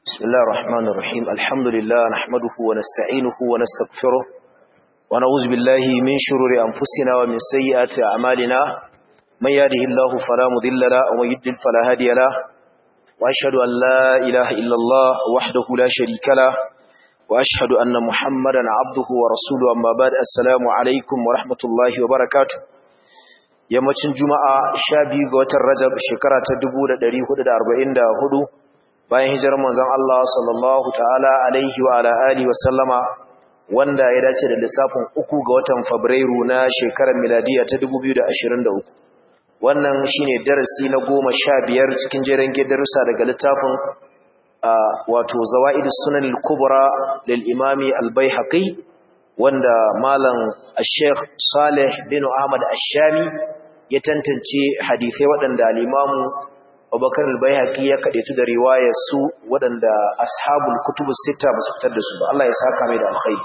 بسم الله الرحمن الرحيم الحمد لله نحمده ونستعينه ونستغفره ونعوذ بالله من شرور أنفسنا ومن سيئات أعمالنا من يهده الله فلا مضل له ومن يضلل فلا هادي له وأشهد أن لا إله إلا الله وحده لا شريك له وأشهد أن محمدا عبده ورسوله أما بعد السلام عليكم ورحمة الله وبركاته yammacin juma'a sha biyu ga watan rajab shekara ta dubu da ɗari hudu da arba'in da hudu bayan hijirar manzon Allah sallallahu ta'ala alaihi wa ala alihi wa sallama wanda ya dace da lissafin uku ga watan fabrairu na shekarar miladiya ta dubu biyu da ashirin da uku wannan shine darasi na goma sha biyar cikin jeren darussa daga littafin wato zawa'idus sunan al-kubra lil imami al-baihaqi wanda malam al-sheikh salih bin ahmad ash-shami ya tantance hadisai waɗanda al-imamu abubakar al-baihaqi ya kadaitu da riwayar su waɗanda ashabul kutubus sita ba su fitar da su ba Allah ya saka mai da alkhairi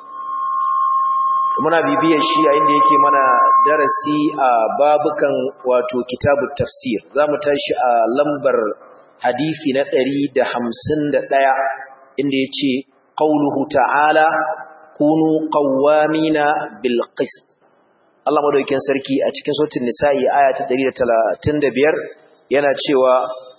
muna bibiyar shi yayin da yake mana darasi a babukan wato kitabut tafsir zamu tashi a lambar hadisi na 151 inda yace qauluhu ta'ala kunu qawwamina bil qist Allah madaukakin sarki a cikin suratul nisa'i aya ta 135 yana cewa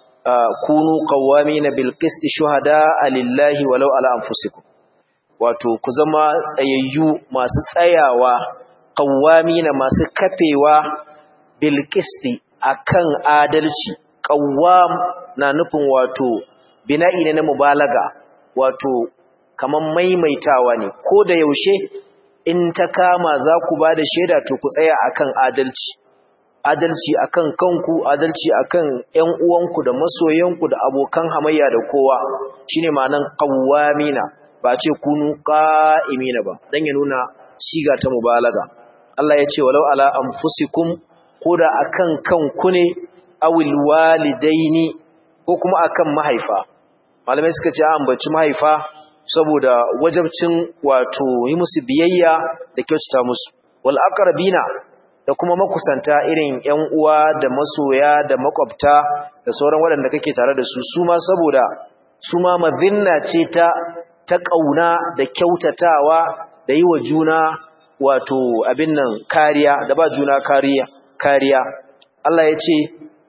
kunu qawwamina bil qist shuhada lillahi walau ala anfusikum wato ku zama tsayayyu masu tsayawa qawwamina masu kafewa bil qist akan adalci qawwam na nufin wato bina'i ne na mubalaga wato kaman maimaitawa ne ko da yaushe in ta kama za ku ba da shaida to ku tsaya akan adalci adalci akan kanku adalci akan ƴan uwanku da masoyanku da abokan hamayya da kowa shine ma'anan qawwamina ba ce kunu qa'imina ba dan ya nuna siga ta mubalaga Allah ya ce walau ala anfusikum koda akan kanku ne awil walidaini ko kuma akan mahaifa malamai suka ce an baci mahaifa saboda wajabcin wato yi musu biyayya da kyautata musu wal aqrabina da kuma makusanta irin ƴan uwa da masoya da makwabta da sauran waɗanda kake tare da su su ma saboda su ma mazinna ce ta ta kauna da kyautatawa da yi wa juna wato abin nan kariya da ba juna kariya kariya Allah ya ce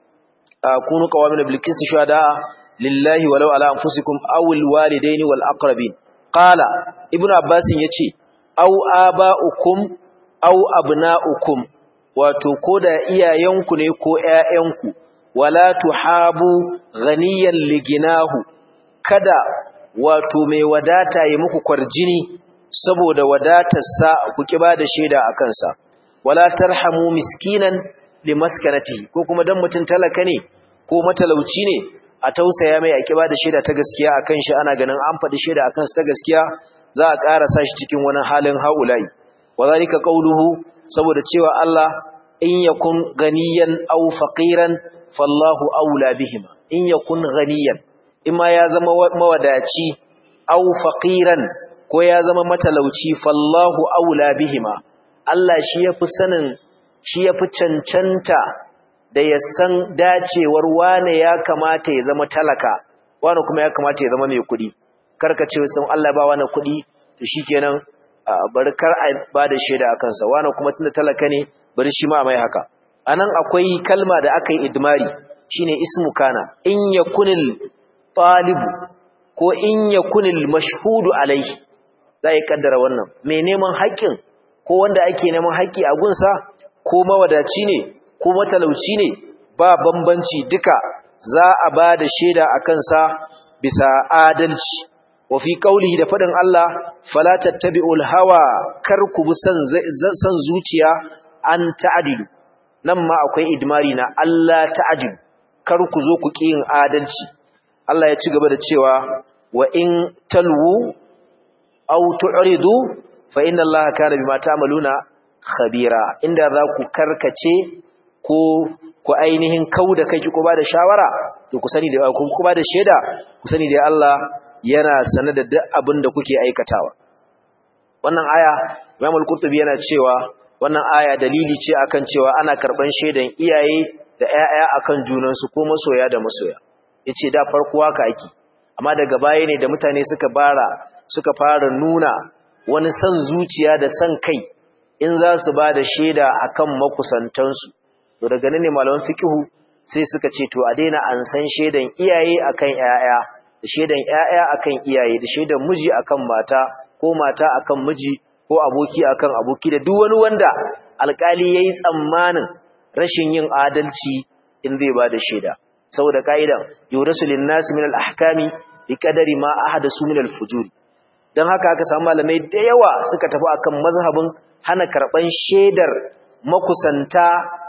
kunu qawamin bil qisti shuhada lillahi walau ala anfusikum aw al walidaini wal aqrabin qala ibnu abbas yace aw aba'ukum aw abna'ukum wato koda iyayenku ne ko ƴaƴanku wala tuhabu ghaniyan liginahu kada wato mai wadata yi muku kwarjini saboda wadatarsa ku kiba da shaida akan sa wala tarhamu miskinan limaskanatihi ko kuma dan mutun talaka ne ko matalauci ne a tausaya mai a kiba da shaida ta gaskiya akan shi ana ganin an faɗi shaida akan su ta gaskiya za a ƙara sa shi cikin wani halin haulai wa zalika qawluhu saboda cewa Allah in yakun ganiyan aw faqiran fallahu aula bihima in yakun ganiyan imma ya zama mawadaci aw faqiran ko ya zama matalauci fallahu aula bihima Allah shi yafi sanin shi yafi cancanta da ya san dacewar wane ya kamata ya zama talaka wane kuma ya kamata ya zama mai kuɗi karka ce sun Allah ba wani kuɗi to shikenan bari kar a ba da shaida a kansa wane kuma tunda talaka ne bari shi ma mai haka anan akwai kalma da aka yi idmari shine ismu kana in yakunil talibu ko in yakunil mashhudu alaihi za a kaddara wannan mai neman haƙƙin ko wanda ake neman haƙƙi a gunsa ko mawadaci ne ko matalauci ne ba bambanci duka za a ba da shaida a kansa bisa adalci wa fi qaulihi da fadin Allah fala tattabi'ul hawa kar ku bi san san zuciya an ta'dilu nan ma akwai idmari na Allah ta'dilu kar ku zo ku ki yin adalci Allah ya ci gaba da cewa wa in talwu aw tu'ridu fa inna Allah kana bima ta'maluna khabira inda za ku karkace ko ku ainihin kauda kai ko ba da shawara to ku sani da ku ba da sheda ku sani da Allah yana sanar da duk abin da kuke aikatawa wannan aya Imam al-Qurtubi yana cewa wannan aya dalili ce akan cewa ana karban shedan iyaye da ƴaƴa akan junan su ko masoya da masoya yace da farko haka ake amma daga baya ne da mutane suka bara suka fara nuna wani san zuciya da san kai in za su ba da shaida akan makusantansu to daga nan ne malaman fiqhu sai suka ce to a daina an san shaidan iyaye akan ƴaƴa da shaidan ƴaƴa akan iyaye da shaidan miji akan mata ko mata akan miji ko aboki akan aboki da duk wani wanda alƙali yayi tsammanin rashin yin adalci in zai ba da shaida saboda ka'idan yurasu lin-nas min al-ahkami bi qadari ma ahadasu min al-fujur dan haka aka samu malamai da yawa suka tafi akan mazhabin hana karban shaidar makusanta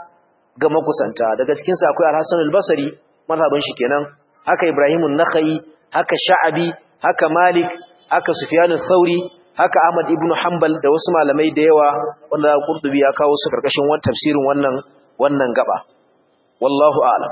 ga makusanta daga cikin sa akwai al-Hasan al-Basri mazhabin shi kenan haka Ibrahim an-Nakhai haka Sha'abi haka Malik haka Sufyan al-Thauri haka Ahmad ibn Hanbal da wasu malamai da yawa wanda Qurtubi ya kawo su karkashin wannan tafsirin wannan wannan gaba wallahu a'lam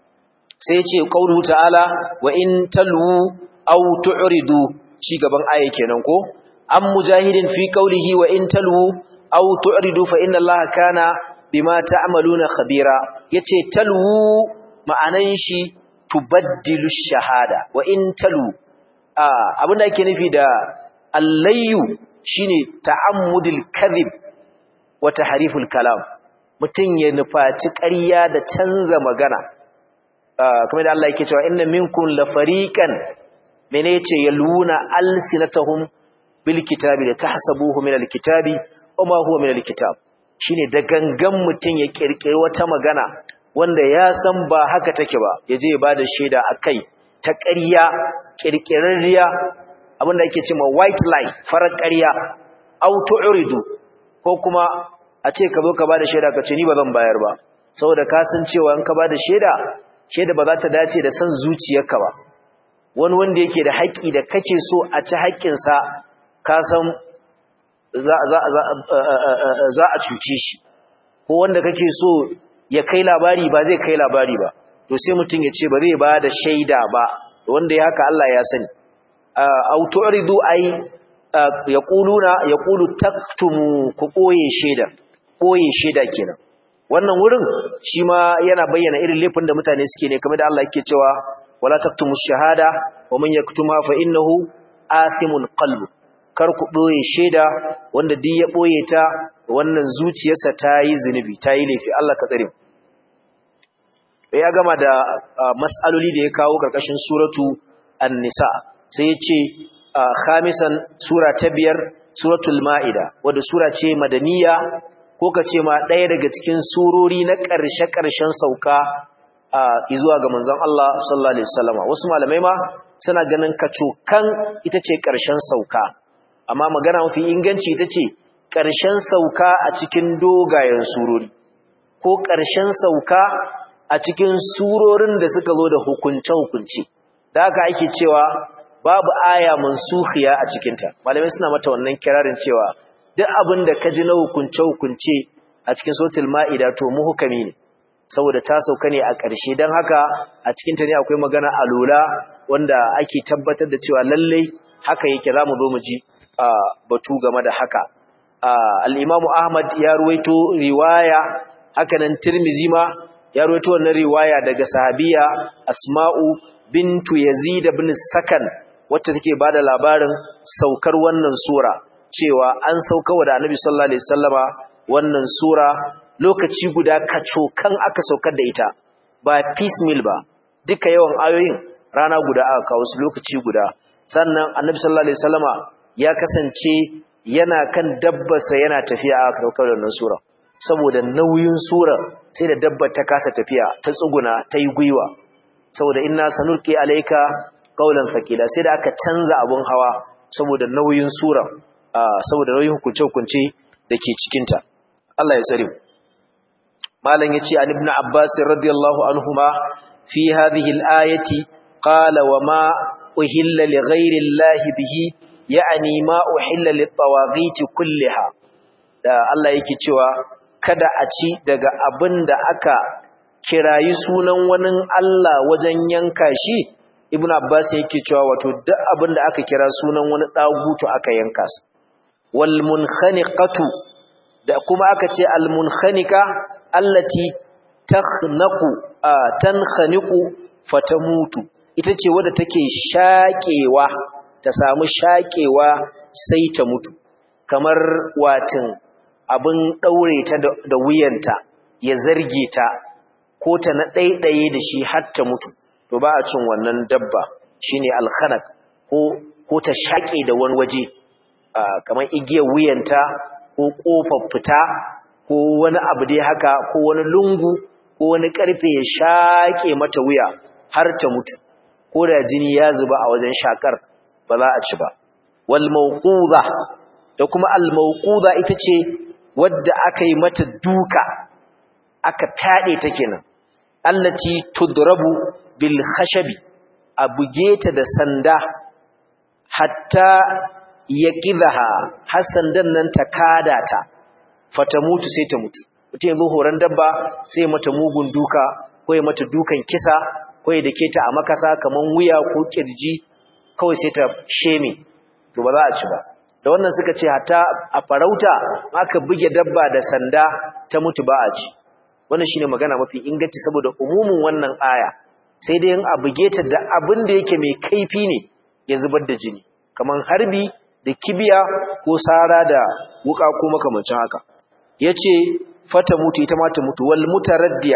sai ce qaulu ta'ala wa in talwu aw tu'ridu shi gaban aya kenan ko am mujahidin fi qawlihi wa in talwu aw tu'ridu fa inna allaha kana bima ta'maluna khabira yace talwu ma'anan shi tubaddilu shahada wa in talwu abinda ake nufi da allayyu shine ta'ammudul kadhib wa tahriful kalam mutun ya nufaci ƙarya da canza magana kamar da Allah yake cewa inna minkum la fariqan mene yace yaluna alsinatahum bil kitabi la tahsabuhu min al kitabi wama huwa min al kitab shine da gangan mutun ya kirkire wata magana wanda ya san ba haka take ba yaje ya bada shaida akai ta ƙarya kirkirarriya abinda yake cewa white lie farar ƙarya au tu'ridu ko kuma a ce ka zo ka bada shaida ka ce ni ba zan bayar ba saboda ka san cewa in ka bada shaida shaida ba za ta dace da san zuciyarka ba wani wanda yake da haƙƙi da kake so a ci haƙƙinsa ka san za a cuce shi ko wanda kake so ya kai labari ba zai kai labari ba to sai mutum ya ce ba zai ba da shaida ba wanda ya haka Allah ya sani autoridu ai yaquluna yaqulu taktumu ku koye shaida koye shaida kenan wannan wurin shi ma yana bayyana irin laifin da mutane suke ne kamar da Allah yake cewa wala taktumu shahada wa man yaktuma fa innahu athimun qalbu kar ku boye shaida wanda duk ya boye ta wannan zuciyarsa ta yi zinubi ta yi laifi Allah ka tsare ya gama da mas'aloli da ya kawo karkashin suratu an-nisa sai ya ce khamisan sura ta biyar suratul ma'ida wadda sura ce madaniya ko ka ce ma ɗaya daga cikin surori na ƙarshe-ƙarshen sauka zuwa ga manzon Allah sallallahu alaihi wasallam wasu malamai ma suna ganin kacokan ita ce ƙarshen sauka amma magana mafi inganci ita ce ƙarshen sauka a cikin dogayen surori ko ƙarshen sauka a cikin surorin da suka zo da hukunce-hukunce da haka ake cewa babu aya mansukhiya a cikinta malamai suna mata wannan kirarin cewa duk abin da ka ji na hukunce-hukunce a cikin sautul ma'ida to muhukami ne saboda ta sauka ne a ƙarshe don haka a cikinta ne akwai magana alola wanda ake tabbatar da cewa lallai haka yake za mu zo mu ji batu game da haka al'imamu ahmad ya ruwaito riwaya haka nan tirmizi ma ya ruwaito wannan riwaya daga sahabiya asma'u bintu yazid ibn sakan wacce take bada labarin saukar wannan sura cewa an sauka da annabi sallallahu alaihi wasallama wannan sura lokaci guda kacokan aka saukar da ita ba piecemeal ba duka yawan ayoyin rana guda aka kawo su lokaci guda sannan annabi sallallahu alaihi wasallama ya kasance yana kan dabbarsa yana tafiya aka saukar da wannan sura saboda nauyin sura sai da dabbar ta kasa tafiya ta tsuguna ta yi gwiwa saboda inna sanulqi alayka qawlan thaqila sai da aka canza abun hawa saboda nauyin sura saboda nauyin hukunce-hukunce dake cikin ta Allah ya tsare malam yace an ibn abbas radiyallahu anhuma fi hadhihi al-ayati qala wa ma uhilla li ghayri allahi bihi ya'ni ma uhilla lit-tawaghit kulliha da Allah yake cewa kada a ci daga abin da aka kirayi sunan wani Allah wajen yanka shi ibn abbas yake cewa wato duk abin da aka kira sunan wani dagutu aka yanka su wal munkhaniqatu da kuma aka ce al munkhaniqa allati takhnaqu tankhaniqu fatamutu ita ce wadda take shaƙewa ta samu shaƙewa sai ta mutu kamar watin abin ɗaure ta da wuyanta ya zarge ta ko ta na ɗaiɗaye da shi har ta mutu to ba a cin wannan dabba shine alkhanak ko ko ta shaƙe da wani waje kamar igiyar wuyanta ko ƙofar fita ko wani abu dai haka ko wani lungu ko wani ƙarfe ya shaƙe mata wuya har ta mutu ko da jini ya zuba a wajen shakar ba za a ci ba wal mawquza da kuma al mawquza ita ce wadda aka yi mata duka aka fade ta kenan allati tudrabu bil khashabi a buge ta da sanda hatta yaqidaha har sandan nan ta kada ta fata mutu sai ta mutu mutum yanzu horon dabba sai mata mugun duka ko ya mata dukan kisa ko ya dake ta a makasa kaman wuya ko kirji kawai sai ta sheme to ba za a ci ba da wannan suka ce hatta a farauta aka buge dabba da sanda ta mutu ba a ci wannan shine magana mafi inganci saboda umumin wannan aya sai dai in a buge ta da abin da yake mai kaifi ne ya zubar da jini kaman harbi da kibiya ko sara da wuka ko makamancin haka yace fata mutu ita ma ta mutu wal mutaraddiya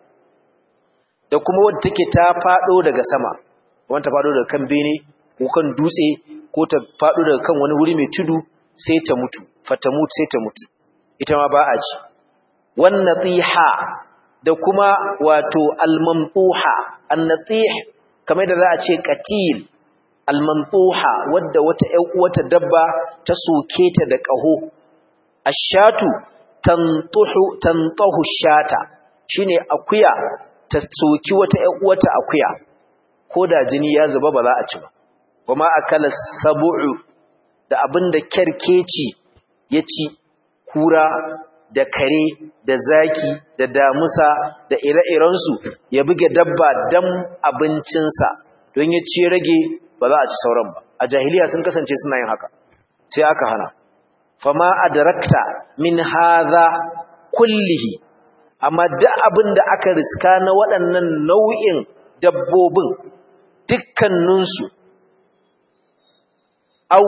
da kuma wadda take ta fado daga sama wanda fado daga kan bene ko kan dutse ko ta fado daga kan wani wuri mai tudu sai ta mutu fata mutu sai ta mutu ita ma ba a ci wan natiha da kuma wato al-mamtuha an-natih kamar da za a ce qatil al-mamtuha wadda wata ƴan uwata dabba ta soke ta da ƙaho ash-shatu tantuhu tantahu shata shine akuya ta soki wata ƴan uwata akuya ko da jini ya zuba ba za a ci ba kuma akala sab'u da abinda kerkeci ya ci kura da kare da zaki da damusa da ire-irensu ya buge dabba dan abincinsa don ya ci rage ba za a ci sauran ba a jahiliya sun kasance suna yin haka sai aka hana fama adrakta min hadha kullihi amma duk abin da aka riska na waɗannan nau'in dabbobin dukkaninsu au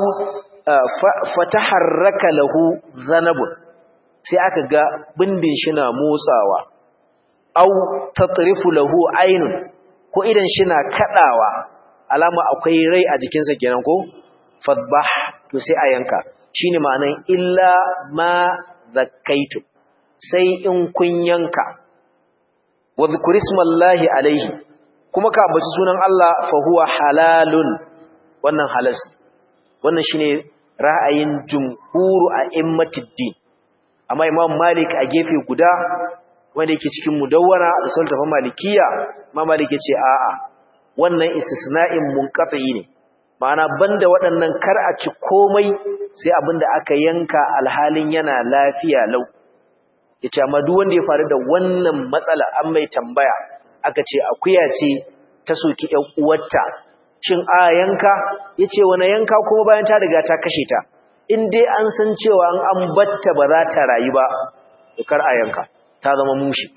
fataharraka lahu zanabun sai aka ga bindin shi na motsawa au tatrifu lahu ainun ko idan shi na kadawa alama akwai rai a jikinsa kenan ko fadbah to sai a yanka shine ma'anan illa ma zakkaitu sai in kun yanka wa zikrismallahi alaihi kuma ka ambaci sunan Allah fa huwa halalun wannan halas wannan shine ra'ayin jumhuru a immatiddin amma imam malik a gefe guda wanda yake cikin mudawwara da sultafa malikiya ma malik yace a'a wannan istisna'in munqati ne ma'ana banda waɗannan kar a ci komai sai abinda aka yanka alhalin yana lafiya lau yace amma duk wanda ya faru da wannan matsala an mai tambaya aka ce akuya ce ta soki ƴan uwarta shin a yanka yace wani yanka kuma bayan ta riga ta kashe ta in dai an san cewa an batta ba za ta rayu ba to kar a yanka ta zama mushi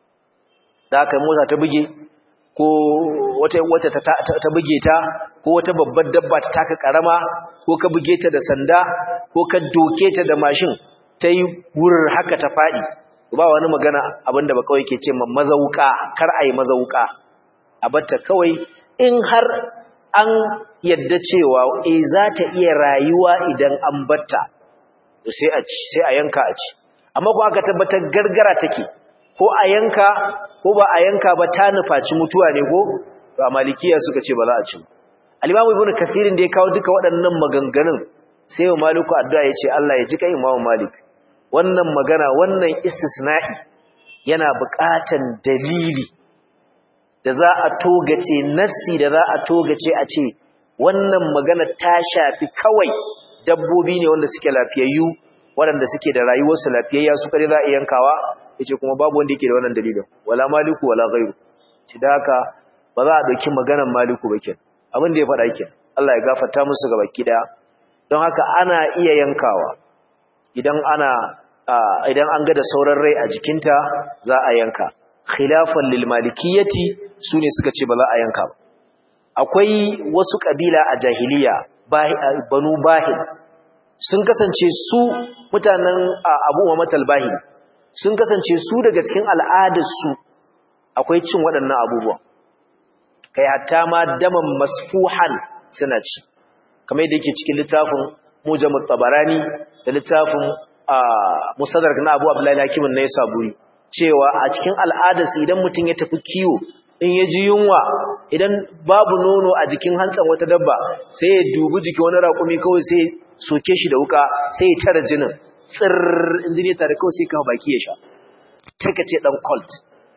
da aka mota ta buge ko wata wata ta, ta, buge ta ko wata babbar dabba ta taka karama ko ka buge ta da sanda ko ka doke ta da mashin ta yi wurin haka ta faɗi ba wani magana abinda ba kawai ke ce ma mazauka kar a yi mazauka a batta kawai in har an yadda cewa e za ta iya rayuwa idan an batta sai a sai a yanka a ci amma ko aka tabbatar gargara take ko a yanka ko ba a yanka ba ta nufaci mutuwa ne ko to a malikiya suka ce ba za a ci al-imamu ibnu kathirin da ya kawo duka waɗannan maganganun sai wa maliku addu'a ya ce Allah ya ji kai imamu malik wannan magana wannan istisna'i yana buƙatan dalili da za a togace nassi da za a togace a ce wannan magana ta shafi kawai dabbobi ne wanda suke lafiyayyu waɗanda suke da rayuwarsu lafiyayya su kare za a yankawa yace kuma babu wanda yake da wannan dalilin wala maliku wala ghairu ci da haka ba za a dauki maganar maliku ba ken abin da ya faɗa ken Allah ya gafarta musu ga baki daya don haka ana iya yankawa idan ana idan an ga da sauran rai a jikinta za a yanka khilafan lil malikiyati sune suka ce ba za a yanka ba akwai wasu kabila a jahiliya banu bahil sun kasance su mutanen abu wa matalbahi sun kasance su daga cikin al'adarsu akwai cin waɗannan abubuwan kai hatta ma daman masfuhan suna ci kamar yadda yake cikin littafin mujamut tabarani da littafin musadar na abu abdullahi hakimin na yasa buri cewa a cikin al'adarsu idan mutum ya tafi kiwo in ya ji yunwa idan babu nono a jikin hantsan wata dabba sai ya dubi jikin wani raƙumi kawai sai soke shi da wuka sai ya tara jinin tsir in jini tare kawai sai kawo baki ya sha sai ka ce ɗan cult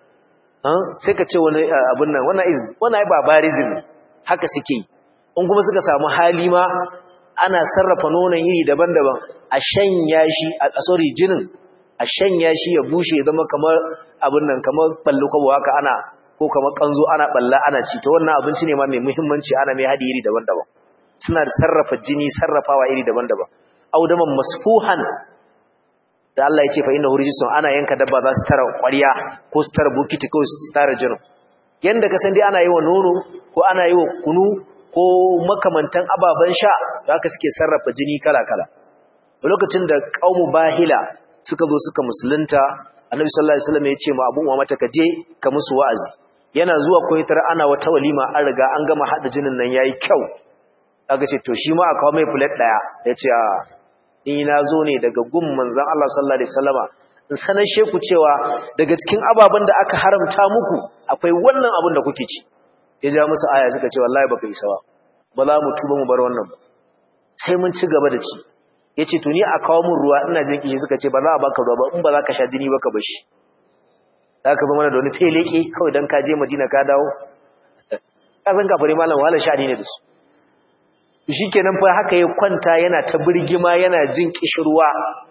sai ka ce wani abin nan wannan ai barbarism haka suke yi in kuma suka samu hali ma ana sarrafa nonon iri daban-daban a shanya shi a sorry jinin a shanya shi ya bushe ya zama kamar abin nan kamar ballo kwabo haka ana ko kamar kanzo ana balla ana ci to wannan abinci ne ma mai muhimmanci ana mai hadi iri daban-daban suna da sarrafa jini sarrafawa iri daban-daban audaman masfuhan da Allah ya ce fa innahu rijsun ana yanka dabba za su tara ƙwarya ko su tara bukiti ko su tara jinin yanda ka san dai ana yi wa nono ko ana yi wa kunu ko makamantan ababen sha haka suke sarrafa jini kala-kala lokacin da qaumu bahila suka zo suka musulunta annabi sallallahu alaihi wasallam ya ce ma abu mata ka je ka musu wa'azi yana zuwa koyitar ana wata walima an riga an gama hada jinin nan yayi kyau aka ce to shi ma aka kawo mai plate daya yace a ni na zo ne daga gun manzon Allah sallallahu alaihi wasallama in sanar sheku cewa daga cikin ababen da aka haramta muku akwai wannan abin da kuke ci ya ja musu aya suka ce wallahi baka isa ba ba za mu tuba mu bar wannan ba sai mun ci gaba da ci yace to ni a kawo mun ruwa ina jin kiyi suka ce ba za a baka ruwa ba in ba za ka sha jini ba ka bar shi za ka zama da wani feleke kawai don ka je madina ka dawo ƙasan kafare malam wahala sha'ani ne da su shi kenan fa haka ya kwanta yana ta birgima yana jin ƙishirwa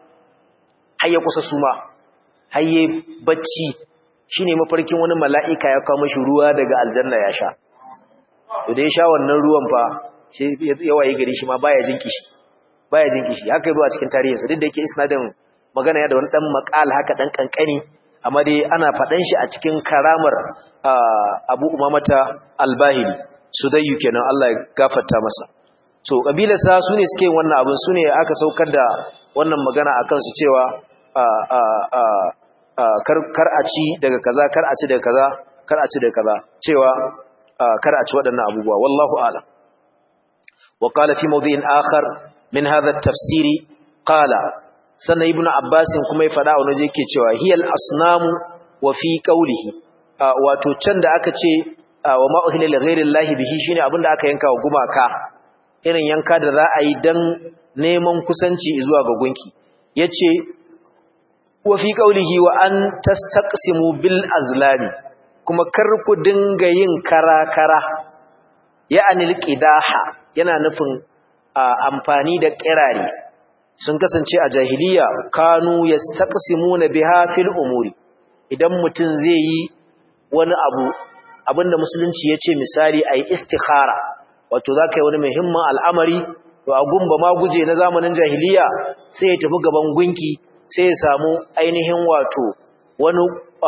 har ya kusa suma har ya bacci shi ne mafarkin wani mala'ika ya kawo mashi ruwa daga aljanna ya sha da ya sha wannan ruwan fa ya waye gari shi ma baya jin kishi baya jin kishi haka yi a cikin tarihinsa duk da yake isnadin magana ya da wani ɗan makal haka ɗan ƙanƙani amma dai ana faɗan shi a cikin karamar abu umamata albahili su dayyu kenan Allah ya gafarta masa so kabilarsa su ne suke wannan abin su ne aka saukar da wannan magana a kansu cewa kar a ci daga kaza kar a ci daga kaza kar a ci daga kaza cewa kar a ci waɗannan abubuwa wallahu a'lam wa qala fi mawdi'in akhar min hadha at-tafsiri qala sannan ibn abbasin kuma ya faɗa wani yake cewa hiyal asnamu wa fi qawlihi wato can da aka ce wa ma uhilla li ghayri llahi bihi shine abinda aka yanka wa gumaka irin yanka da za a yi dan neman kusanci zuwa ga gunki yace wa fi qawlihi wa an tastaqsimu bil azlami kuma kar ku dinga yin kara-kara ya'ani alqidaha yana nufin amfani da kirare sun kasance a jahiliya kanu yastaqsimuna biha fil umuri idan mutum zai yi wani abu abinda musulunci yace misali ayi istikhara wato zaka yi wani muhimmin al'amari to a gumba ma guje na zamanin jahiliya sai ya tafi gaban gunki sai ya samu ainihin wato wani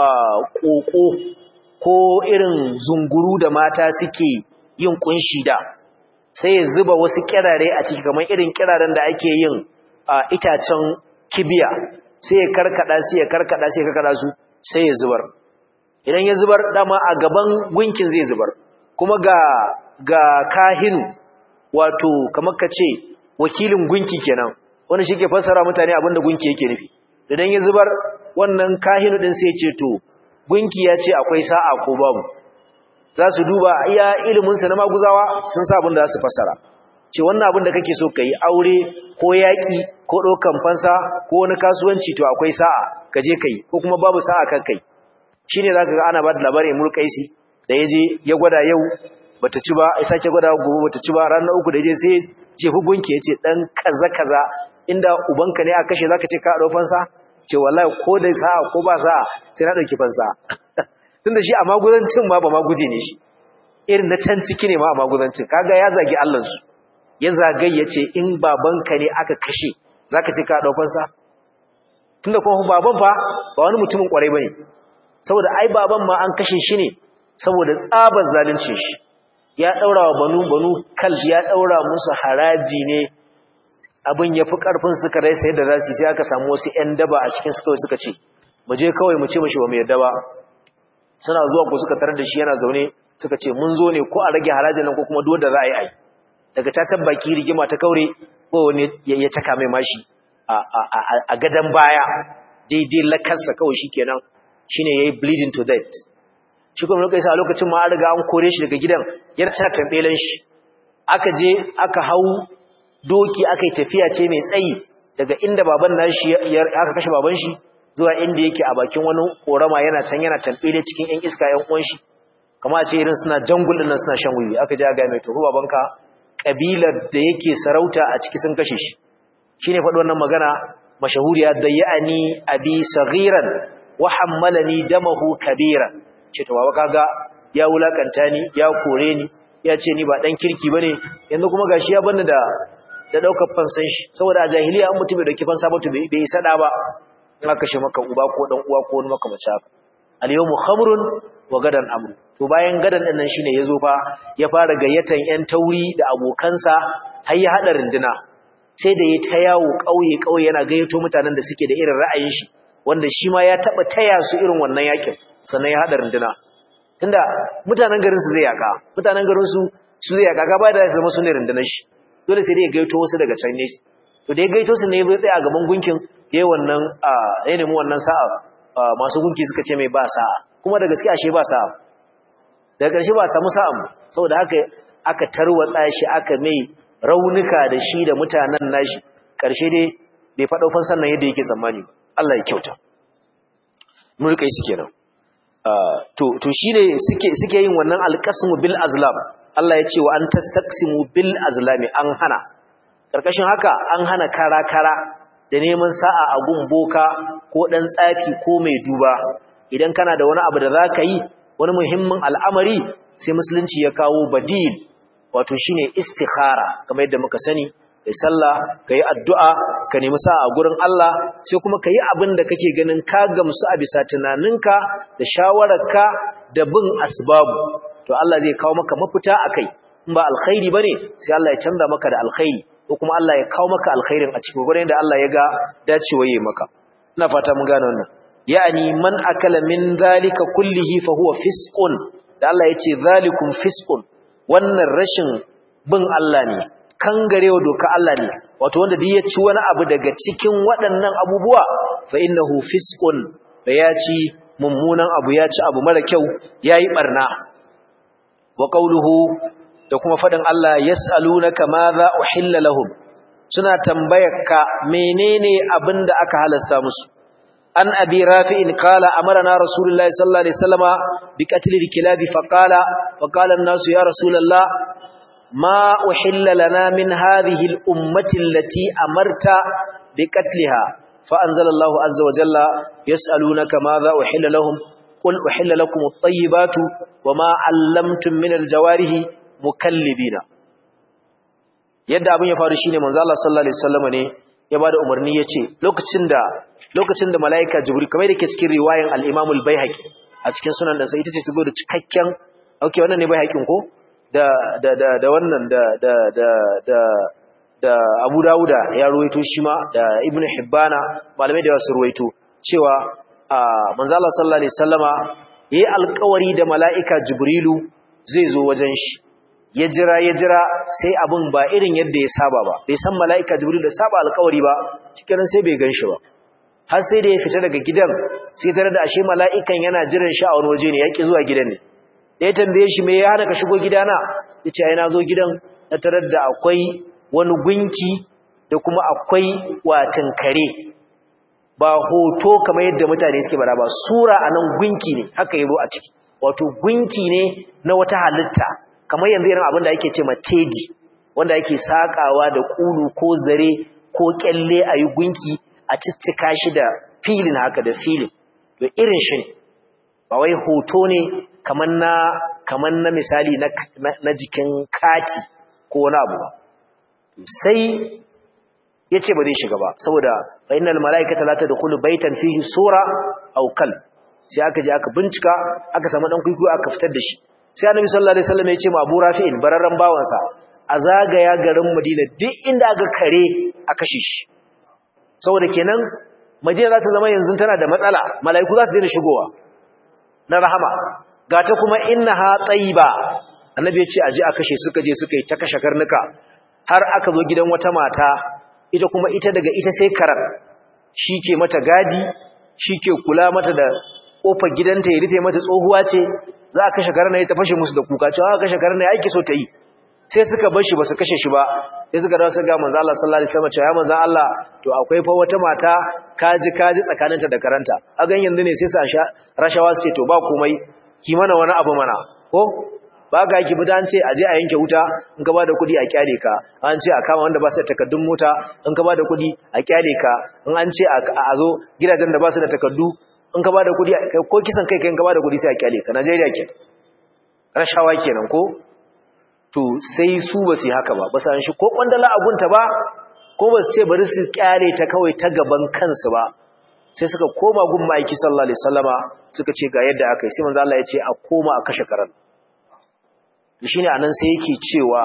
koko ko irin zunguru da mata suke yin kunshi da sai ya zuba wasu kirare a ciki kamar irin kiraren da ake yin a itacen kibiya sai ya karkada sai ya karkada sai ya karkada su sai ya zubar idan ya zubar dama a gaban gunkin zai zubar kuma ga ga kahinu wato kamar ka ce wakilin gunki kenan wanda shi ke fassara mutane abinda gunki yake nufi idan ya zubar wannan kahinu din sai ya ce to gunki ya ce akwai sa'a ko babu za su duba iya iliminsa na maguzawa sun sa abin da za su fassara ce wannan abin da kake so ka yi aure ko yaƙi ko ɗaukan fansa ko wani kasuwanci to akwai sa'a ka je ka yi ko kuma babu sa'a kan kai shi ne za ka ga ana ba da labarin mulkaisi da ya je ya gwada yau bata ci ba ya sake gwada gobe bata ci ba ranar uku da je sai jefi gunki ya ce ɗan kaza kaza inda ubanka ne a kashe za ka ce ka ɗau fansa ce wallahi ko da sa'a ko ba sa'a sai na ɗauki fansa tunda shi a maguzancin ma ba maguje ne shi irin na can ciki ne ma a maguzancin kaga ya zagi allansu ya zagai ya ce in babanka ne aka kashe za ka ce ka ɗaukansa tunda kuma baban fa ba wani mutumin ƙwarai ba ne saboda ai baban ma an kashe shi ne saboda tsabar zalincin shi ya daura wa banu banu kal ya daura musu haraji ne abin ya fi karfin suka rai sai da zasu sai aka samu wasu ƴan daba a cikin su kawai suka ce mu je kawai mu ce mishi ba mu yarda ba suna zuwa ko suka tarar da shi yana zaune suka ce mun zo ne ko a rage harajin nan ko kuma duk da za a yi ai daga cacan baki rigima ta kaure ko wani ya taka mai mashi a gadan baya daidai lakarsa kawai shikenan shine yayi bleeding to death shi kuma lokacin a lokacin ma an riga an kore shi daga gidan yana tana tambelen shi aka je aka hau doki aka yi tafiya ce mai tsayi daga inda baban nashi aka kashe baban shi zuwa inda yake a bakin wani korama yana can yana tambele cikin yan iska yan uwan shi kama a ce irin suna jangul din nan suna shan wuyi aka je ga mai to babanka kabilar da yake sarauta a ciki sun kashe shi shine faɗi wannan magana mashahuriya dayyani abi saghiran wa hammalani damahu kabira ce to baba kaga ya wulakanta ni ya kore ni ya ce ni ba dan kirki bane yanzu kuma gashi ya bani da da daukar fansan shi saboda a jahiliya an mutum bai dauki fansa ba to bai isa da ba ina kashe maka uba ko dan uwa ko wani makamaci haka al yawmu khamrun wa gadan amru to bayan gadan din nan shine yazo fa ya fara gayyatan yan tauri da abokansa har ya hada rinduna sai da ya ta yawo kauye kauye yana gayyato mutanen da suke da irin ra'ayin shi wanda shi ma ya taba taya su irin wannan yakin sannan ya hada rinduna tunda mutanen garin su zai yaka mutanen garin su su zai yaka gaba da su zama su ne rundunar shi dole sai dai ya gaito wasu daga can ne to da ya gaito su ne ya tsaya a gaban gunkin yayi wannan ya nemi wannan sa'a masu gunki suka ce mai ba sa'a kuma da gaske ashe ba sa'a daga ƙarshe ba samu sa'a saboda haka aka tarwatsa shi aka mai raunuka da shi da mutanen nashi ƙarshe dai bai faɗo fansan nan yadda yake tsammani Allah ya kyauta mun rika yi su kenan to to shine suke suke yin wannan alqasmu bil azlam Allah ya ce wa an tastaqsimu bil azlami an hana karkashin haka an hana kara kara da neman sa'a a gun boka ko dan tsafi ko mai duba idan kana da wani abu da zaka yi wani muhimmin al'amari sai musulunci ya kawo badil wato shine istikhara kamar yadda muka sani kai sallah kai addu'a ka nemi sa'a a gurin Allah sai kuma kai abin da kake ganin ka gamsu a bisa tunaninka da shawararka da bin asbabu to Allah zai kawo maka mafita akai in ba alkhairi bane sai Allah ya canza maka da alkhairi ko kuma Allah ya kawo maka alkhairin a cikin gurin da Allah ya ga dacewa yayi maka ina fata mun gane wannan yani man akala min zalika kullihi fa huwa fisqun da Allah ya ce zalikum fisqun wannan rashin bin Allah ne kangarewa doka Allah ne wato wanda duk ya ci wani abu daga cikin waɗannan abubuwa fa innahu fisqun da ya ci mummunan abu ya ci abu mara kyau yayi barna wa qawluhu da kuma fadin Allah yas'alunaka madha uhilla lahum suna tambayarka menene abinda aka halasta musu an abi rafi'in qala amarna rasulullahi sallallahu alaihi wasallama bi qatl al-kilab fa qala wa qala an-nasu ya rasulullah ma uhilla lana min hadhihi al-ummati allati amarta bi qatliha fa anzalallahu azza wa jalla yas'alunaka madha uhilla lahum qul uhilla lakum at-tayyibatu wama 'allamtum min al-jawarihi mukallibina yadda abin ya faru shine manzo Allah sallallahu alaihi wasallam ne ya bada umarni yace lokacin da lokacin da malaika jibril kamar da ke cikin riwayan al-imam al-baihaqi a cikin sunan da sai ita ce ta zo da cikakken okay wannan ne baihaqin ko da da da da wannan da da da da da Abu Dawuda ya ruwaito shi ma da Ibn Hibbana malamai da wasu ruwaito cewa manzo Allah sallallahu alaihi wasallama yayi alƙawari da malaika jibrilu zai zo wajen shi ya jira ya jira sai abin ba irin yadda ya saba ba bai san mala'ika jibril da saba alkawari ba cikin sai bai ganshi ba har sai da ya fita daga gidan sai tare da ashe mala'ikan yana jiran shi a wani waje ne yaki zuwa gidan ne da ya tambaye shi me ya hana ka shigo gidana yace ai na zo gidan na tarar da akwai wani gunki da kuma akwai watan kare ba hoto kamar yadda mutane suke bara ba sura anan gunki ne haka yazo a ciki wato gunki ne na wata halitta kamar yanzu irin abin da ake ce ma tedi wanda ake sakawa da kulu ko zare ko kyalle a yi gunki a ciccika shi da filin haka da filin to irin shi ne ba wai hoto ne kamar na kamar na misali na, na, jikin kati ko wani abu ba sai ya ce ba zai shiga ba saboda fa innal mala'ikata la tadkhulu baitan fihi sura aw kal sai aka je aka bincika aka samu dan kuikuyo aka fitar da shi sai annabi sallallahu alaihi wasallam ya ce ma Abu Rafi'in bararran bawansa a zagaya garin Madina duk inda aka kare a kashe shi saboda kenan Madina za ta zama yanzu tana da matsala mala'iku za su daina shigowa na rahama ga ta kuma innaha tayyiba annabi ya ce aje a kashe suka je suka yi ta kashe karnuka har aka zo gidan wata mata ita kuma ita daga ita sai karar shi ke mata gadi shi ke kula mata da kofar gidanta ya rufe mata tsohuwa ce za a kashe karna ya ta fashe musu da kuka cewa kashe karna ya aiki so ta yi sai suka bar shi ba su kashe shi ba sai suka dawo suka ga manzo Allah sallallahu alaihi wasallam cewa ya manzo Allah to akwai fa wata mata kaji kaji tsakaninta da karanta a gan yanzu ne sai sa sha rashawa su ce to ba komai ki mana wani abu mana ko ba ga ki bi dan ce aje a yanke wuta in ka bada kudi a kyale ka an ce a kama wanda ba su da takaddun mota in ka bada kudi a kyale ka in an ce a zo gidajen da ba su da takaddu in ka bada kudi ko kisan kai kai in ka bada kudi sai a kyale ka Najeriya ke rashawa kenan ko to sai su ba su haka ba ba san shi ko kwandala abunta ba ko ba su ce bari su kyale ta kawai ta gaban kansu ba sai suka koma gun ma'aiki sallallahu alaihi wasallama suka ce ga yadda aka yi sai manzo Allah ya ce a koma a kashe karan shine anan sai yake cewa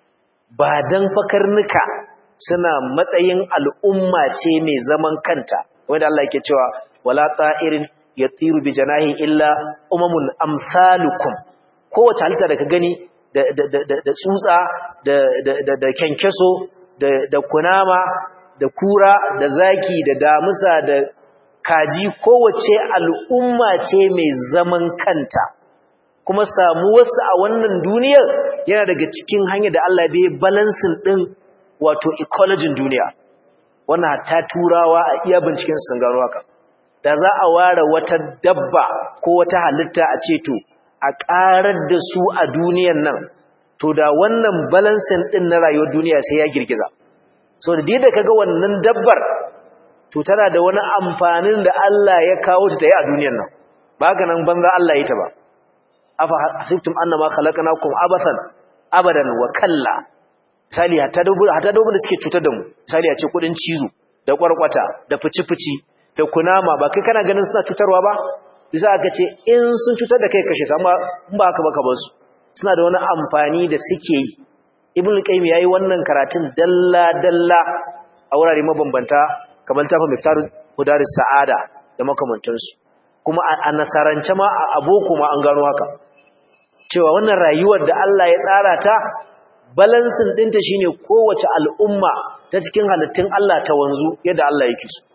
ba dan fakarnuka suna matsayin al'umma ce mai zaman kanta wanda Allah yake cewa wala ta'irin yatiru bi janahi illa umamun amsalukum kowace halitta da ka gani da da tsutsa da da da kenkeso da da kunama da kura da zaki da damusa da kaji kowace al'umma ce mai zaman kanta kuma samuwarsu a wannan duniyar yana daga cikin hanyar da Allah bai balansin ɗin wato ecologin duniya wannan ta turawa a iya binciken sun gano haka da za a ware wata dabba ko wata halitta a ce to a ƙarar da su a duniyan nan to da wannan balansin ɗin na rayuwar duniya sai ya girgiza so da da kaga wannan dabbar to tana da wani amfanin da Allah ya kawo ta yi a duniyan nan ba ga nan banza Allah ya ta ba afa hasibtum annama khalaqnakum abathan abadan wa kalla misali hatta dubu hatta dubu da suke cutar da mu misali a ce kudin cizo da kwarkwata da fici-fici da kunama ba kai kana ganin suna cutarwa ba bisa aka ce in sun cutar da kai kashe su amma in ba haka ba ka bar su suna da wani amfani da suke yi ibn qayyim yayi wannan karatun dalla dalla a wurare mabambanta kamar tafa miftaru hudaris sa'ada da makamantansu kuma a nasarance ma a aboko ma an gano haka cewa wannan rayuwar da Allah ya tsara ta balansin dinta shine kowace al'umma ta cikin halittun Allah ta wanzu yadda Allah yake so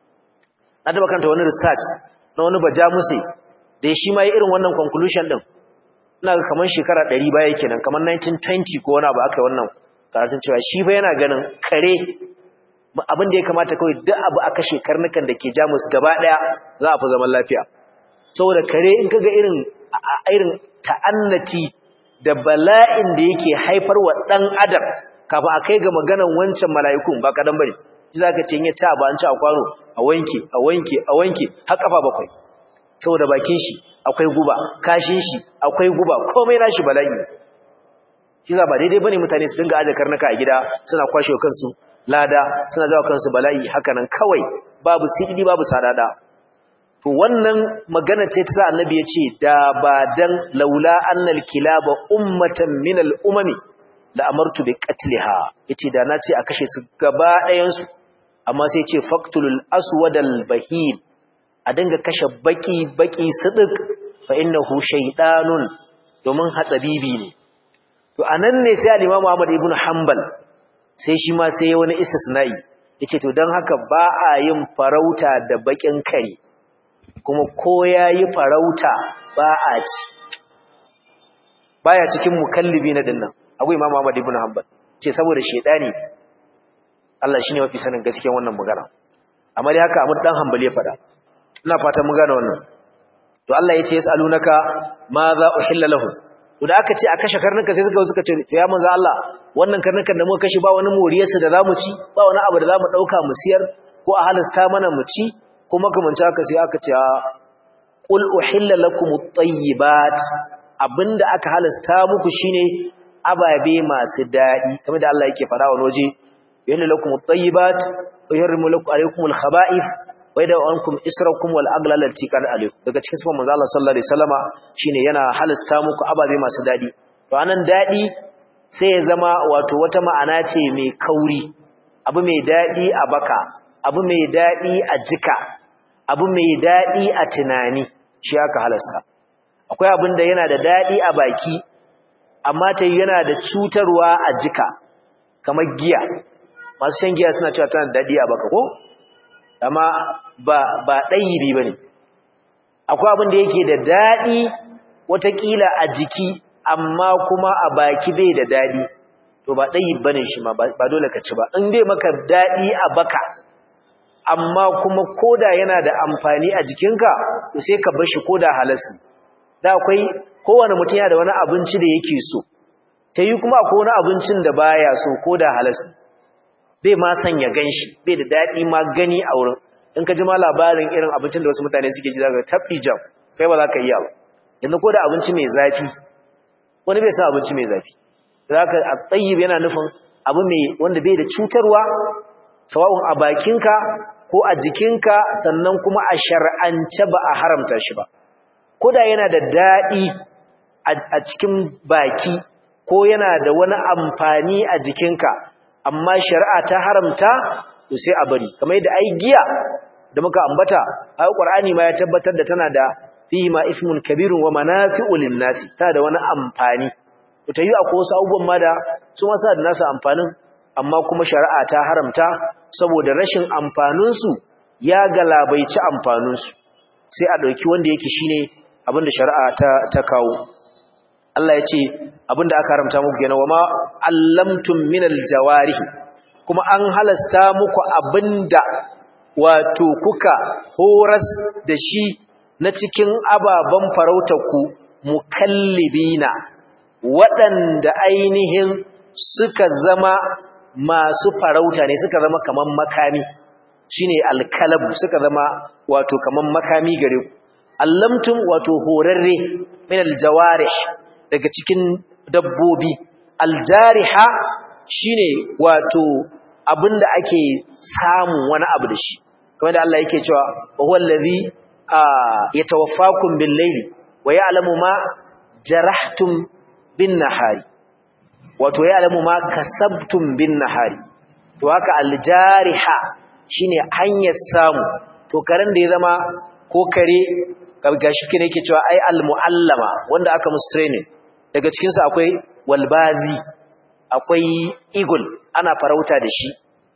na taba kanta wani research na wani bajamuse da shi ma yi irin wannan conclusion din ina ga kamar shekara 100 baya kenan kamar 1920 ko wani abu aka yi wannan karatun cewa shi ba yana ganin kare abin da ya kamata kawai duk abu aka shekarnukan da ke jamus gaba daya za a fi zaman lafiya saboda kare in kaga irin irin ta'annati da bala'in da yake haifar wa dan adam kafin a kai ga maganan wancan mala'ikun ba kadan bane shi zaka ce in ya ci abu an ci a kwano a wanke a wanke a wanke har kafa bakwai saboda bakin shi akwai guba kashin shi akwai guba komai nashi bala'i shi za ba daidai bane mutane su dinga aje karnuka a gida suna kwashe kansu lada suna jawo kansu bala'i hakanan kawai babu sididi babu sadada to wannan magana ce ta sa annabi ya ce da ba dan laula annal kilaba ummatan min al umami la amartu bi qatliha yace da na ce a kashe su gaba ɗayan su amma sai ce faqtulul aswadal bahim a dinga kashe baki baki sidik fa innahu shaydanun domin hatsabibi ne to anan ne sai al-Imam Ahmad ibn Hanbal sai shi ma sai wani istisna'i yace to dan haka ba a yin farauta da bakin kare kuma ko yayi farauta ba a ci baya cikin mukallibi na dinnan akwai Imam Ahmad ibn Hanbal ce saboda shedani Allah shine mafi sanin gaskiyar wannan magana amma dai haka Ahmad dan Hanbal ya faɗa ina fata mun gane wannan to Allah yace yasalunaka ma za uhilla lahum to da aka ce a kashe karnuka sai suka suka ce ya manzo Allah wannan karnukan da muka kashe ba wani moriyarsa da zamu ci ba wani abu da zamu dauka mu siyar ko a halasta mana mu ci kuma kaman haka sai aka ce qul uhilla lakum at-tayyibat abinda aka halasta muku shine ababe masu dadi kamar da Allah yake fara wa waje yahilla lakum at-tayyibat wa yuharrimu lakum alaykum al-khaba'ith wa wai da ankum israkum wal aglal allati kan alaykum daga cikin sifan manzo Allah sallallahu alaihi wasallama shine yana halasta muku ababe masu dadi to anan dadi sai ya zama wato wata ma'ana ce mai kauri abu mai dadi a baka abu mai dadi a jika abu mai dadi a tunani shi aka halasta akwai abin da yana da dadi a baki amma ta yana da cutarwa a jika kamar giya masu shan giya suna cewa tana da dadi a baka ko amma ba ba ɗayibi ba ne akwai abin da yake da daɗi watakila a jiki amma kuma a baki bai da daɗi to ba ɗayib ba ne shi ma ba dole ka ci ba in dai maka daɗi a baka amma kuma koda yana da amfani a jikinka to sai ka bar shi koda halas ne da akwai kowane mutum yana da wani abinci da yake so ta yi kuma akwai wani abincin da baya so koda halas ne bai ma san ya gan shi bai da daɗi ma gani a wurin in ka ji ma labarin irin abincin da wasu mutane suke ji zaka tabbi jam kai ba za ka iya ba yanzu ko da abinci mai zafi wani bai san abinci mai zafi zaka a tsayyib yana nufin abu mai wanda bai da cutarwa sawa'un a bakinka ko a jikinka sannan kuma a shar'ance ba a haramta shi ba ko da yana da daɗi a cikin baki ko yana da wani amfani a jikinka amma shari'a ta haramta to sai a bari kamar yadda ai giya da muka ambata ai qur'ani ma ya tabbatar da tana da fihi ma ismun kabirun wa manafi'u lin-nasi ta da wani amfani to tayi akwai wasu abubuwan ma da su ma sa da nasu amfanin amma kuma shari'a ta haramta saboda rashin amfanin su ya galabaici amfanin su sai a dauki wanda yake shine abinda shari'a ta ta kawo Allah ya ce abinda aka haramta muku kenan wama allamtum minal jawarihi kuma an halasta muku abinda wato kuka horas da shi na cikin ababen farautarku mukallibina waɗanda ainihin suka zama masu farauta ne suka zama kaman makami shine alkalabu suka zama wato kaman makami gare ku allamtum wato horarre min aljawarih daga cikin dabbobi aljariha shine wato abinda ake samu wani abu da shi kamar da Allah yake cewa wa huwa allazi yatawaffakum bil layli wa ya'lamu ma jarahtum bin nahari wato ya'lamu ma kasabtum bin nahari to haka aljariha shine hanyar samu to karen da ya zama ko kare gashi kine yake cewa ai almuallama wanda aka musu training daga cikin su akwai walbazi akwai eagle ana farauta da shi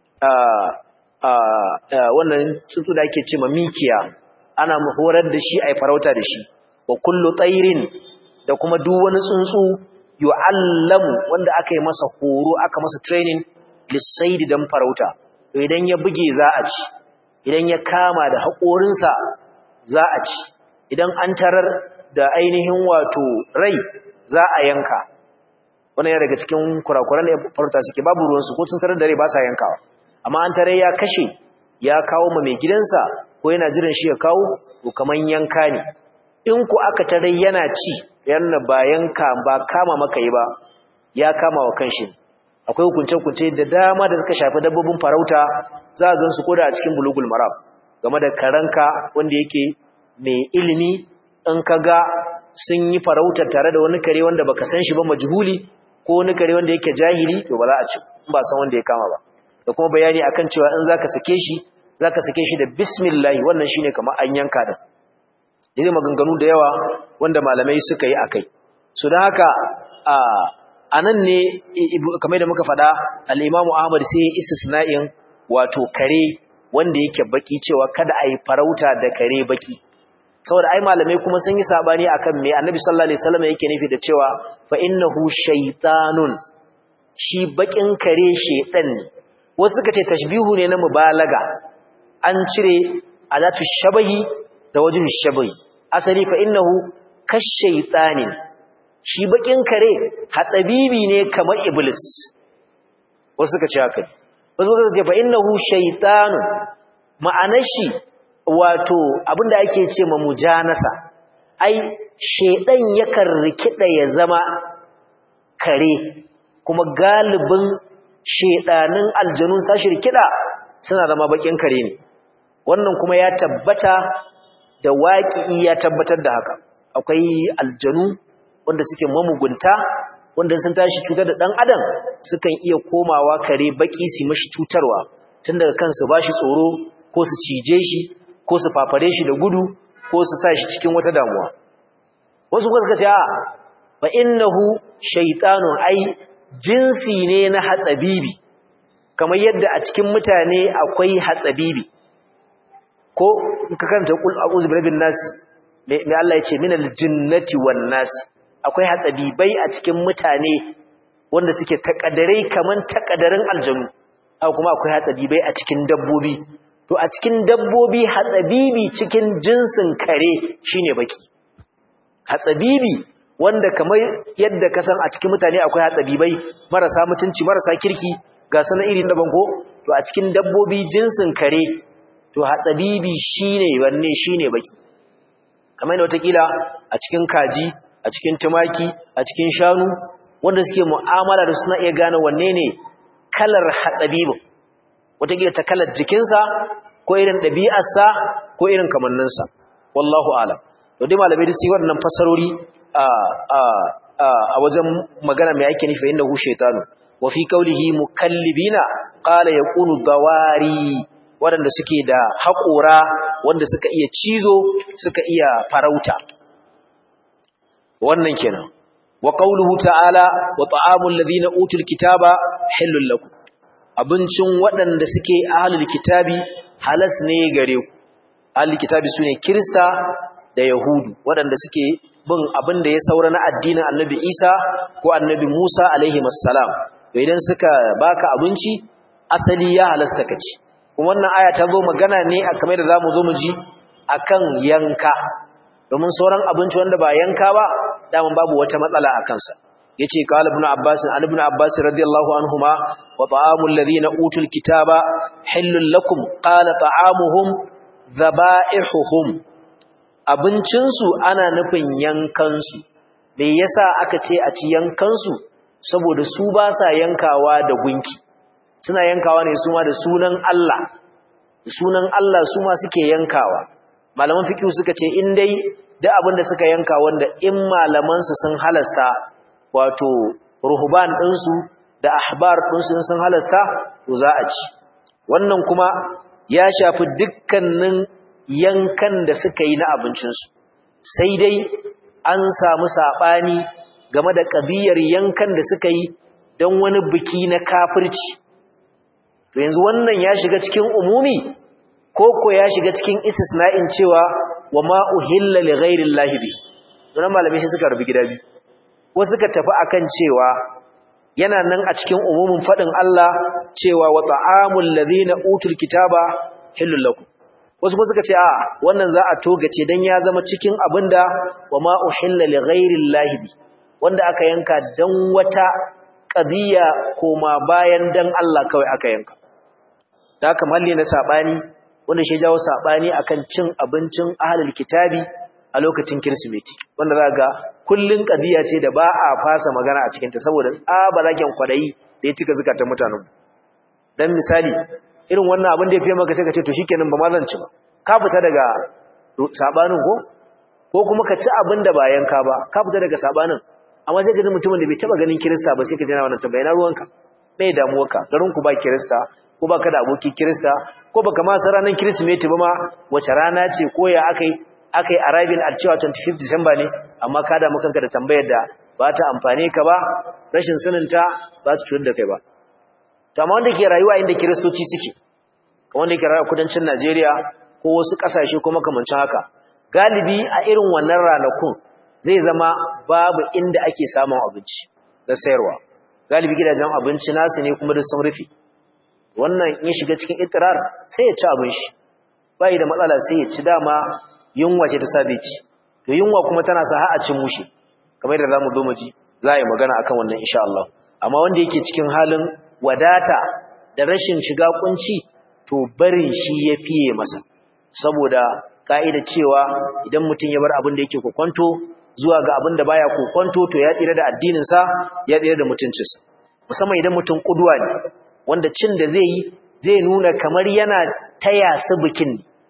wannan tsuntsu da ake ce ma mikiya ana horar da shi ai farauta da shi wa kullu tsairin da kuma duk wani tsuntsu yu'allamu wanda aka yi masa horo aka masa training lissaidi dan farauta to idan ya buge za a ci idan ya kama da haƙorinsa za a ci idan an tarar da ainihin wato rai za a yanka wannan yana daga cikin kurakuran da farauta suke babu ruwansu ko sun tarar da rai ba sa yankawa amma an tarar ya kashe ya kawo ma mai gidansa ko yana jiran shi ya kawo to kaman yanka ne in ku aka tarar yana ci yana ba yanka ba kama maka yi ba ya kama wa kanshi akwai hukunce-hukunce da dama da suka shafi dabbobin farauta za a gansu koda a cikin bulugul maram game da karanka wanda yake mai ilimi in ka ga sun yi farautar tare da wani kare wanda baka san shi ba majhuli ko wani kare wanda yake jahili to ba za a ci in ba san wanda ya kama ba da kuma bayani akan cewa in zaka sake shi zaka sake shi da bismillah wannan shine kamar an yanka din dai maganganu da yawa wanda malamai suka yi akai so dan haka a anan ne kamar da muka faɗa al-Imam Ahmad sai istisna'in wato kare wanda yake baki cewa kada a yi farauta da kare baki saboda ai malamai kuma sun yi sabani akan me Annabi sallallahu alaihi wasallam yake nufi da cewa fa innahu shaytanun shi bakin kare shedan ne wasu suka ce tashbihu ne na mubalaga an cire alatu shabahi da wajhu shabahi asali fa innahu kashaytanin shi bakin kare hatsabibi ne kamar iblis wasu suka ce haka wasu suka ce fa innahu shaytanun ma'anar shi wato abinda ake ce ma mujanasa ai shedan yakan rikida ya zama kare kuma galibin shedanin aljanun sashi rikida suna zama bakin kare ne wannan kuma ya tabbata da waƙi ya tabbatar da haka akwai aljanu wanda suke mamugunta wanda sun tashi cutar da ɗan adam sukan iya komawa kare baki su mashi cutarwa tun daga kansu ba shi tsoro ko su cije shi ko su fafare shi da gudu ko su sa shi cikin wata damuwa wasu kuma suka ce a fa innahu shaytanun ai jinsi ne na hatsabibi kamar yadda a cikin mutane akwai hatsabibi ko ka karanta kul a'udhu birabbin nas me Allah ya ce minal jinnati wan nas akwai hatsabibai a cikin mutane wanda suke takadarai kaman takadarin aljanu haka kuma akwai hatsabibai a cikin dabbobi to a cikin dabbobi hatsabibi cikin jinsin kare shine baki hatsabibi wanda kamar yadda ka san a cikin mutane akwai hatsabibai marasa mutunci marasa kirki ga sanan irin daban ko to a cikin dabbobi jinsin kare to hatsabibi shine wanne shine baki kamar yadda watakila a cikin kaji a cikin tumaki a cikin shanu wanda suke mu'amala da suna iya gane wanne ne kalar hatsabibin watakila ta kalar jikinsa ko irin ɗabi'arsa ko irin kamanninsa wallahu alam to dai malamai da su yi waɗannan fasarori a wajen magana mai ake nufi inda hu shaitanu wa fi kaulihi mukallibina qala yakunu dawari waɗanda suke da haƙora wanda suka iya cizo suka iya farauta wannan kenan wa qauluhu ta'ala wa ta'amul ladina utul kitaba halal lakum abincin waɗanda suke ahlul kitabi halas ne gare ku ahlul kitabi sune kirista da yahudu waɗanda suke bin abin da ya saura na addinin annabi isa ko annabi musa alaihi assalam to idan suka baka abinci asali ya halasta ka ci kuma wannan aya ta zo magana ne a kamar da zamu zo mu ji akan yanka domin sauran abinci wanda ba yanka ba daman babu wata matsala a kansa yace qala ibn abbas an ibn abbas radiyallahu anhuma wa ta'amul ladina utul kitaba halal lakum qala ta'amuhum dhaba'ihuhum abincin su ana nufin yankan su me yasa aka ce a ci yankan su saboda su ba sa yankawa da gunki suna yankawa ne su ma da sunan Allah sunan Allah su ma suke yankawa malaman fiqh suka ce in dai da abin da suka yanka wanda in malaman su sun halasta wato ruhban din su da ahbar din su sun halasta to za a ci wannan kuma ya shafi dukkanin yankan da suka yi na abincin su sai dai an samu sabani game da kabiyar yankan da suka yi don wani biki na kafirci to yanzu wannan ya shiga cikin umumi ko ko ya shiga cikin istisna'in cewa wa ma uhilla li ghairi llahi bi don malamai sai suka rubi gida bi wasu suka tafi akan cewa yana nan a cikin umumin fadin Allah cewa wa ta'amul ladhina utul kitaba hillul lakum wasu kuma suka ce a wannan za a togace dan ya zama cikin abinda wa ma uhilla li ghairi llahi bi wanda aka yanka dan wata qadiya koma bayan dan Allah kawai aka yanka da haka malli na sabani wanda shi jawo sabani akan cin abincin ahlul kitabi a lokacin kirsimeti wanda za ga kullun qadiya ce da ba a fasa magana a cikin ta saboda tsaba zaken kwadayi da ya cika zakatan mutanen dan misali irin wannan abin da ya fiye maka sai ka ce to shikenan ba ma zan ci ba ka fita daga sabanin ko ko kuma ka ci abin da ba yanka ba ka fita daga sabanin amma sai ka ji mutumin da bai taba ganin kirista ba sai ka ji na wannan tambaya na ruwanka bai damuwarka garin ku ba kirista ko baka da aboki kirista ko baka ma san ranar kirsimeti ba ma wace rana ce ko ya akai akai arriving at cewa 25 December ne amma ka da kanka da tambayar da ba ta amfane ka ba rashin sanin ta ba su cutar da kai ba to amma wanda ke rayuwa inda kiristoci suke kamar wanda ke rayuwa kudancin Najeriya ko wasu kasashe ko makamancin haka galibi a irin wannan ranakun zai zama babu inda ake samun abinci da sayarwa galibi gidajen abinci nasu ne kuma duk sun rufe wannan in shiga cikin itirar sai ya ci abin shi bai da matsala sai ya ci dama yunwa ce ta sabe ci to yunwa kuma tana sa har a cin mushi kamar yadda zamu zo mu ji za a yi magana akan wannan insha Allah amma wanda yake cikin halin wadata da rashin shiga kunci to barin shi ya fiye masa saboda ka'ida cewa idan mutum ya bar abin da yake kokonto zuwa ga abin da baya kokonto to ya tsira da addinin sa ya tsira da mutuncinsa musamman idan mutum kuduwa ne wanda cin da zai yi zai nuna kamar yana taya su bikin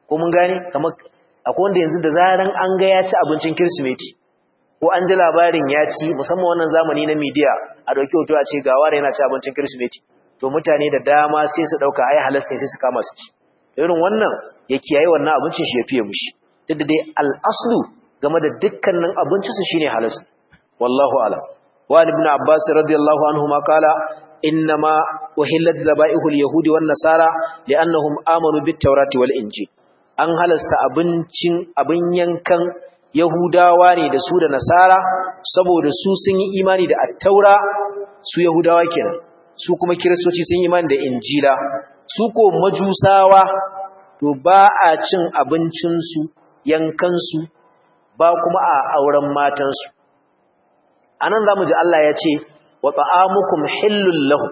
ko mun gane kamar akwai wanda yanzu da zaran an ga ya ci abincin kirsimeti ko an ji labarin ya ci musamman wannan zamani na media a dauki hoto a ce ga ware yana ci abincin kirsimeti to mutane da dama sai su dauka ai halasta sai su kama su ci irin wannan ya kiyaye wannan abincin shi ya fiye mushi duk da dai al-aslu game da dukkanin abincin su shine halas wallahu a'lam wa ibn abbas radiyallahu anhu ma kala innama uhillat zaba'ihul yahudi wan nasara li'annahum amanu bit tawrati wal injil an halasta abincin abin yankan yahudawa ne da su da nasara saboda su sun yi imani da at-taura su yahudawa kenan su kuma kiristoci sun yi imani da injila su ko majusawa to ba a cin abincinsu yankansu ba kuma a auren matansu anan zamu ji Allah ya ce wa ta'amukum hillul lahu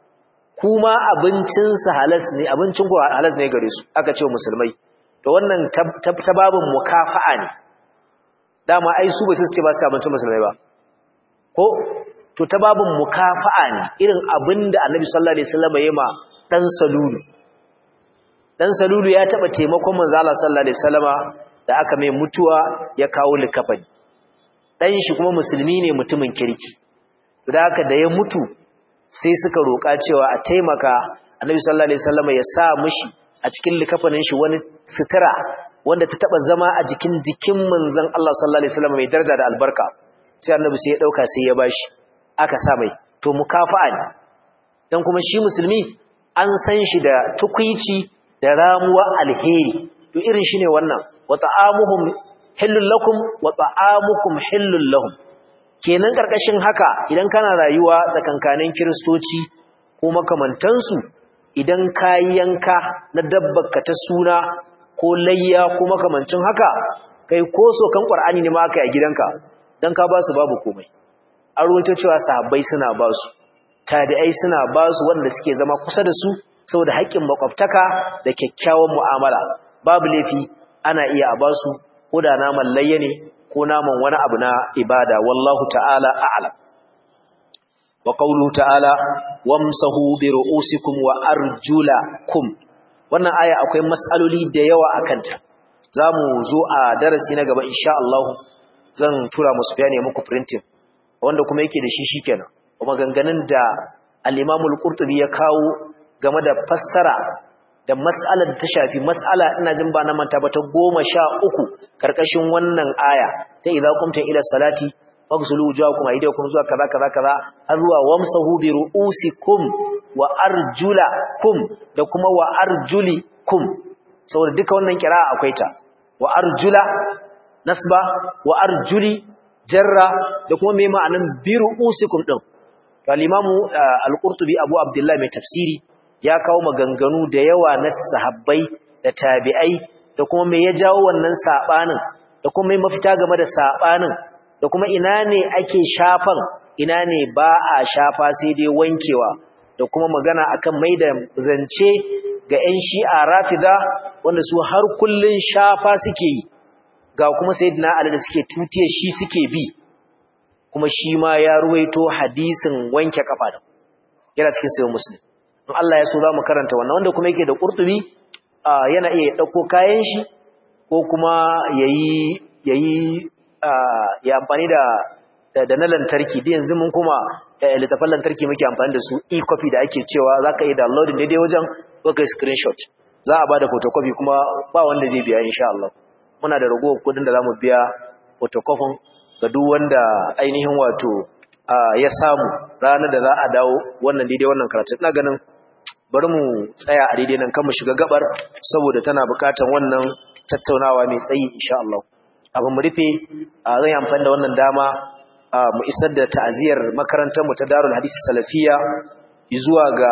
kuma abincinsu halas ne abincin ku halas ne gare su aka ce musulmai to wannan ta babin mukafa'a ne dama ai su ba su ce ba su abincin musulmai ba ko to ta babin mukafa'a ne irin abinda Annabi sallallahu alaihi wasallam ya ma dan salulu dan salulu ya taba taimakon manzo Allah sallallahu alaihi wasallama da aka mai mutuwa ya kawo likafani dan shi kuma musulmi ne mutumin kirki to da haka da ya mutu sai suka roka cewa a taimaka Annabi sallallahu alaihi wasallama ya sa mishi a cikin likafanin shi wani sutura wanda ta taba zama a jikin jikin manzon Allah sallallahu alaihi wasallama mai daraja da albarka sai Annabi sai ya dauka sai ya bashi aka sa mai to mukafa'a ne dan kuma shi musulmi an san shi da tukuici da ramuwa alheri to irin shine wannan wa ta'amuhum hillul lakum wa ta'amukum hillul lahum kenan karkashin haka idan kana rayuwa tsakankanin kristoci ko makamantansu idan kayi yanka na dabbarka ta suna ko layya ko makamancin haka kai ko sokan qur'ani ne ma aka yi gidanka dan ka ba su babu komai an ruwaito cewa sahabbai suna ba su tabi'ai suna ba su wanda suke zama kusa da su saboda haƙƙin makwabtaka da kyakkyawan mu'amala babu laifi ana iya a basu ko da naman layya ne ko naman wani abu na ibada wallahu ta'ala a'lam wa qawluhu ta'ala wamsahu bi ru'usikum wa arjulakum wannan aya akwai mas'aloli da yawa akan ta zamu zo a darasi na gaba insha Allah zan tura musu bayani muku printing wanda kuma yake da shi shikenan kuma ganganin da al-Imam al-Qurtubi ya kawo game da fassara da mas'alar da ta shafi mas'ala ina jin ba na manta ba ta goma sha uku karkashin wannan aya ta idza qumtum ila salati faghsulu wujuhakum aydiyakum zuwa kaza kaza kaza har zuwa wamsahu bi ru'usikum wa arjulakum da kuma wa arjulikum saboda duka wannan kira'a akwai ta wa arjula nasba wa arjuli jarra da kuma me ma'anan bi ru'usikum din to al-imamu al-qurtubi abu abdullah mai tafsiri ya kawo maganganu da yawa na sahabbai da tabi'ai da kuma me ya jawo wannan sabanin da kuma me mafita game da sabanin da kuma ina ne ake shafan ina ne ba a shafa sai dai wankewa da kuma magana akan mai da zance ga 'yan shi'a rafida wanda su har kullun shafa suke yi ga kuma sayyidina ali da suke tutiye shi suke bi kuma shi ma ya ruwaito hadisin wanke kafa da yana cikin sayyid muslim in Allah ya so za mu karanta wannan wanda kuma yake da ƙurtubi yana iya ɗauko kayan shi ko kuma yayi yayi ya amfani da da na lantarki da yanzu mun kuma littafan lantarki muke amfani da su e-copy da ake cewa za ka yi downloading daidai wajen ko kai screenshot za a ba da photocopy kuma ba wanda zai biya insha Allah muna da ragowar kudin da za mu biya photocopy ga duk wanda ainihin wato ya samu ranar da za a dawo wannan daidai wannan karatu ina ganin bari mu tsaya a daidai nan kan mu shiga gabar saboda tana bukatan wannan tattaunawa mai tsayi insha Allah abin mu rufe zan yi amfani da wannan dama mu isar da ta'aziyar makarantar mu ta Darul Hadisi Salafiya zuwa ga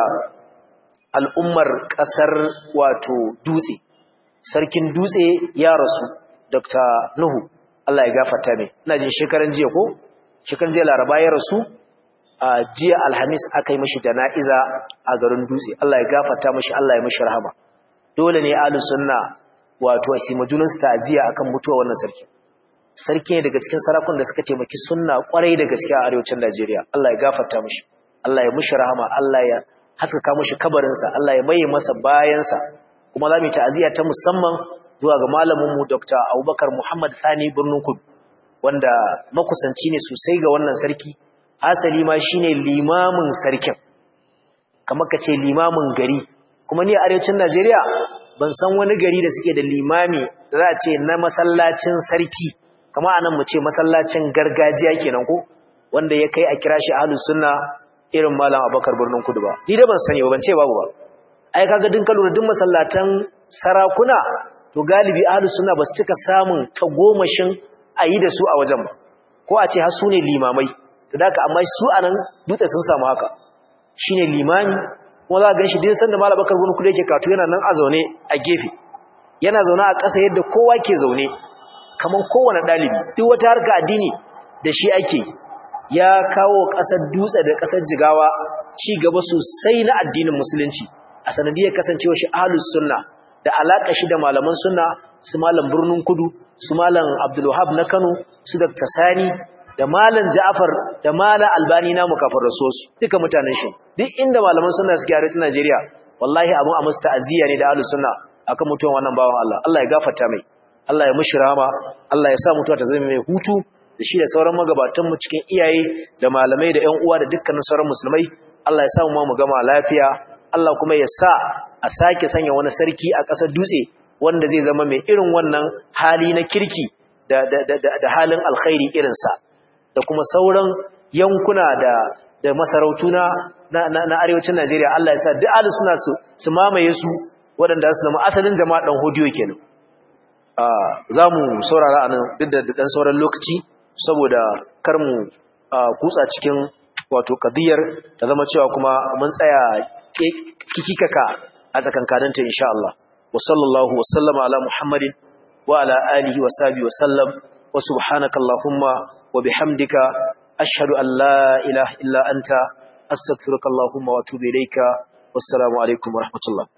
al'ummar kasar wato Dutse sarkin Dutse ya rasu Dr. Nuhu Allah ya gafarta mai ina jin shekaran jiya ko shekaran jiya Laraba ya rasu a jiya alhamis aka yi mashi jana'iza a garin dutse Allah ya gafarta mashi Allah ya mashi rahama dole ne ahlus sunna wato a sima junan su ta'ziya akan mutuwa wannan sarki sarki ne daga cikin sarakun da suka taimaki sunna kwarai da gaskiya a arewacin Najeriya Allah ya gafarta mashi Allah ya mashi rahama Allah ya haskaka mashi kabarin sa Allah ya maye masa bayan sa kuma za mu ta'ziya ta musamman zuwa ga malaminmu Dr. Abubakar Muhammad Sani Birnin Kudu wanda makusanci ne sosai ga wannan sarki hasali ma shine limamin sarkin kamar ka ce limamin gari kuma ni a arewacin Najeriya ban san wani gari da suke da limami da za a ce na masallacin sarki kamar anan mu ce masallacin gargajiya kenan ko wanda ya kai a kira shi ahlus sunna irin malam Abubakar Birnin Kudu ba ni da ban sani ba ban ce babu ba ai kaga din kalura din masallatan sarakuna to galibi ahlus sunna basu cika samun tagomashin ayi da su a wajen ba ko a ce har su ne limamai to daka amma su anan dutse sun samu haka shine limami kuma za ka ganshi din sanda malam bakar gun kudu yake katu yana nan a zaune a gefe yana zaune a ƙasa yadda kowa ke zaune kaman kowane ɗalibi duk wata harka addini da shi ake ya kawo ƙasar dutse da ƙasar jigawa ci gaba sosai na addinin musulunci a sanadiyar kasancewa shi ahlus sunna da alaka shi da malaman sunna su malam birnin kudu su malam abdulwahab na kano su dr sani da malam ja'far da malam albani na mukafar rasosu duka mutanen shi duk inda malaman sunna suke a rikin najeriya wallahi abun a musu ta'aziyya ne da ahlus sunna akan mutuwan wannan bawan allah allah ya gafarta mai allah ya mushi rama allah ya sa mutuwa ta zama mai hutu da shi da sauran magabatanmu cikin iyaye da malamai da ƴan uwa da dukkanin sauran musulmai allah ya sa mu mu gama lafiya Allah kuma ya sa a sake sanya wani sarki a ƙasar dutse wanda zai zama mai irin wannan hali na kirki da, da, da, da halin alkhairi irinsa da kuma sauran yankuna da, da masarautu na, na, na, arewacin Najeriya Allah ya sa duk alu suna su, su mamaye su waɗanda su zama asalin jama'a ɗan hodiyo kenan. Za mu saurara a nan duk da ɗan sauran lokaci saboda kar mu kutsa cikin wato kadiyar ta zama cewa kuma mun tsaya kikikaka a tsakankaninta insha Allah wa sallallahu wa sallama ala muhammadin wa ala alihi wa sahbihi wa sallam wa subhanaka allahumma wa bihamdika ashhadu an la ilaha illa anta astaghfiruka allahumma wa atubu ilayka wassalamu alaikum wa rahmatullah